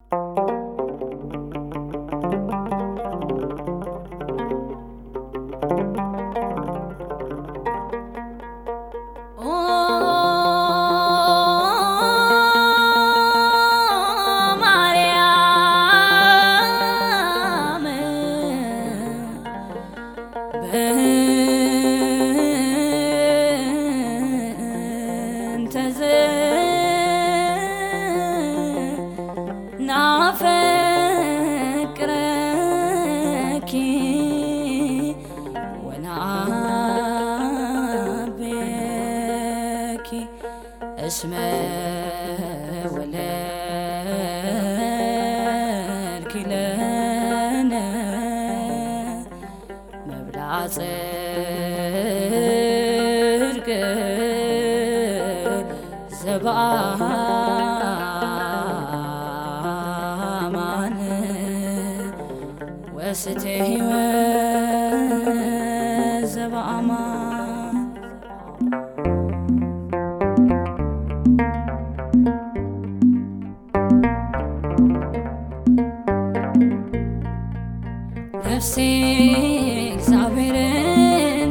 ናፈቅረኪ ወናቤኪ እስመ ወለድኪ ለነ መብልዐ ጽድቅ ዘበአማን ወስቴ ሕይወት ዘበአማን ነፍሴ እግዚአብሔርን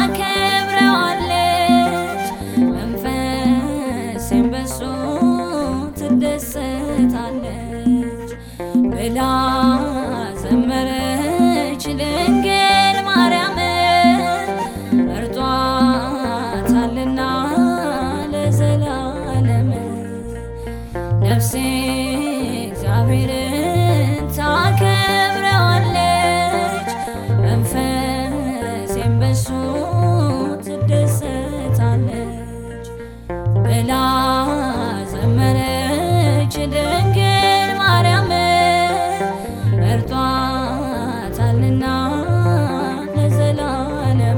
ታከብረዋለች፣ መንፈሴም በሱ ትደሰታለች ብላ ዘመረች ድንግል ማርያም መርጧታልና ለዘላለም ነፍሴ እግዚአብሔርን ታከብረዋለች፣ መንፈሴም በሱ ትደሰታለች ብላ ዘመረች ድንግል ማርያም መርጧታልና ለዘላለም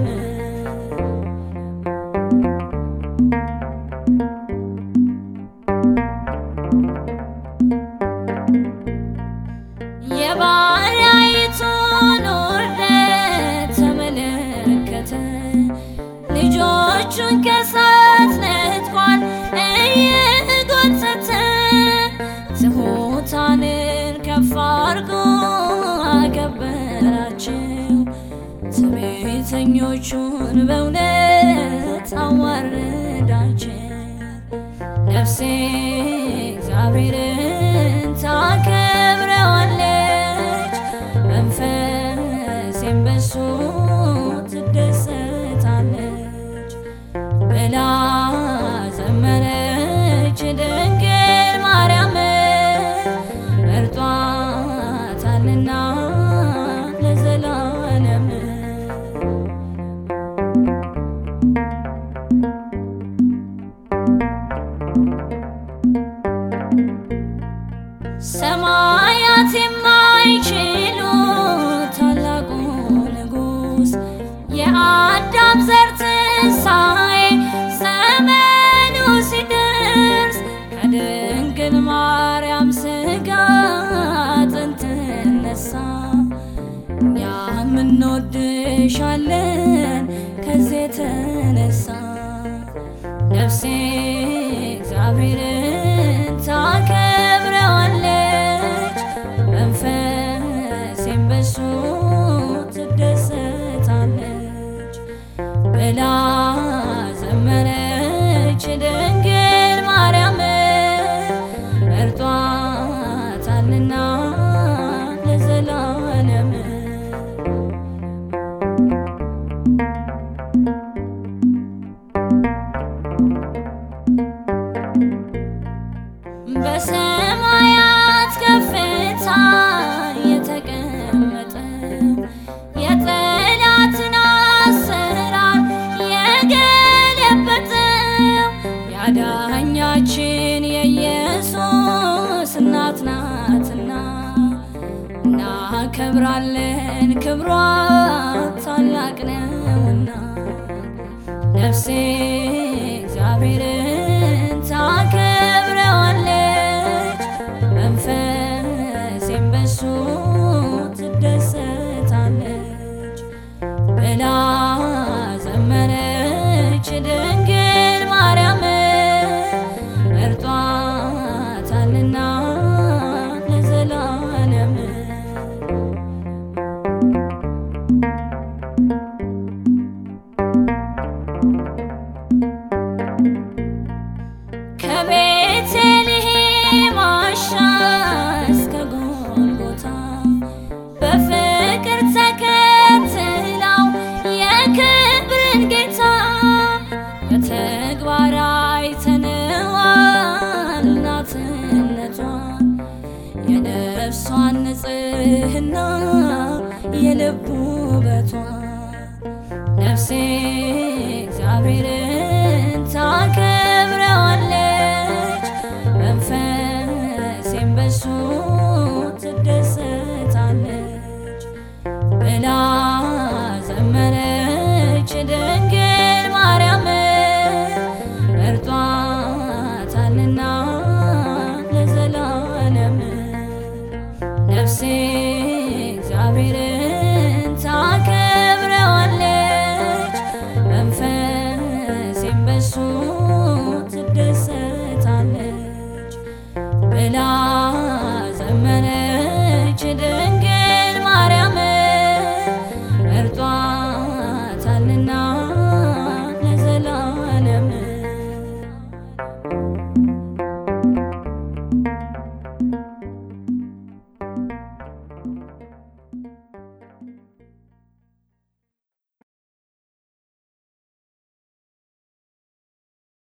የባሪያይቱን ውርደት ተመለከተ፣ ልጆቹን ከእሳት ነጥቋል እየጎተተ ትሑታንን ከፍ አድርጎ አከበራቸው፣ ትዕቢተኞቹን በእውነት አዋረዳቸው። ነፍሴ እግዚአብሔርን ታከብረዋለች፣ መንፈሴም በሱ ትደሰታለች ብላ ዘመረች ድንግል ማርያም መርጧታልና ለዘላለም ሰማያት የማይችሉ ታላቁ ንጉሥ የአዳም ዘር ትንሣኤ ዘመኑ ሲደርስ ከድንግል ማርያም ሥጋ አጥንት ነሳ። እኛም እንወድሻለን ከዚህ የተነሳ ነፍሴ እግዚአብሔርን ታከብረዋለች፣ መንፈሴም በሱ ትደሰታለች ብላ ዘመረች ድንግል ማርያም መርጧታልና ለዘላለም በሰማያት ከፍታ የተቀመጠ የጠላትን አሰራር የገለበጠው ያዳኛችን የኢየሱስ እናት ናትና እናከብራለን፣ ክብሯ ታላቅ ነውና ነፍሴ እግዚአብሔርን ታከብረዋለች፣ መንፈሴም በሱ ትደሰታለች ብላ ዘመረች ድንግል ማርያም መርጧታልና ለዘ የነፍሷን ንጽሕና የልቡ ውበቷ ነፍሴ እግዚአብሔርን ታከብረዋለች፣ መንፈሴም በሱ ትደሰታለች ብላ ዘመረች ድንግል ማርያም መርጧታልና ለዘላለም ነፍሴ